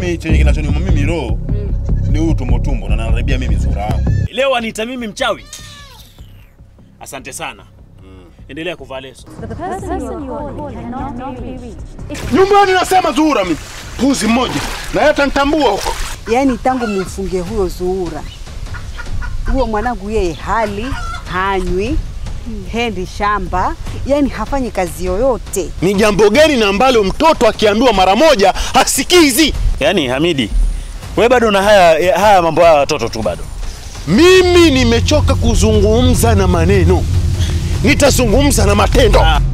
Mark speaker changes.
Speaker 1: mimi chenye kinachoniuma mimi roho ni huyu tumbo tumbo na naribia mimi sura yangu.
Speaker 2: Leo aniita mimi mchawi? Asante sana. Endelea kuvaa leso.
Speaker 3: The person you are calling cannot be reached.
Speaker 1: Nyumbani nasema Zuhura mimi. Puzi mmoja. Na yeye atanitambua huko.
Speaker 4: Yaani tangu mumfunge huyo Zuhura, huyo mwanangu yeye hali hanywi, hendi shamba, yaani hafanyi kazi yoyote.
Speaker 1: Ni jambo gani na ambalo mtoto akiambiwa mara moja hasikizi?
Speaker 2: Yaani Hamidi, wewe bado na haya haya mambo haya watoto tu bado.
Speaker 1: Mimi nimechoka kuzungumza na maneno, nitazungumza na matendo.
Speaker 2: Ah.